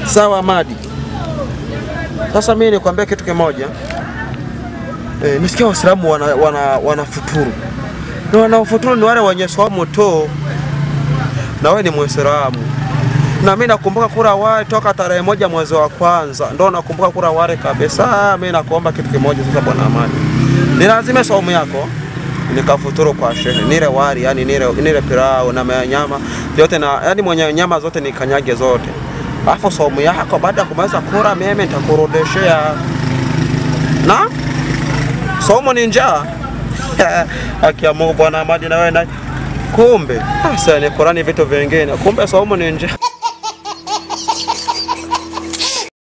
Sawa Madi. Sasa mimi nikwambia kitu kimoja. E, nisikia Waislamu wana, wana, wanafuturu na wanaofuturu ni wale wenye swaumu tu, na wewe ni Muislamu na mimi nakumbuka kula wale toka tarehe moja mwezi wa kwanza, ndo nakumbuka kula wale kabisa. Mimi nakuomba kitu kimoja sasa, bwana Amani, ni lazima saumu yako nikafuturu kwa shehe, nile wali yani nile, nile pilau na nyama yote na yani mwenye nyama zote nikanyage zote, alafu saumu yako baada ya kumaliza kula mimi nitakurudishia na saumu ni njaa Haki ya Mungu bwana Amadi, na wewe na kumbe sasa ni Qurani vitu vingine, kumbe saumu ni njaa.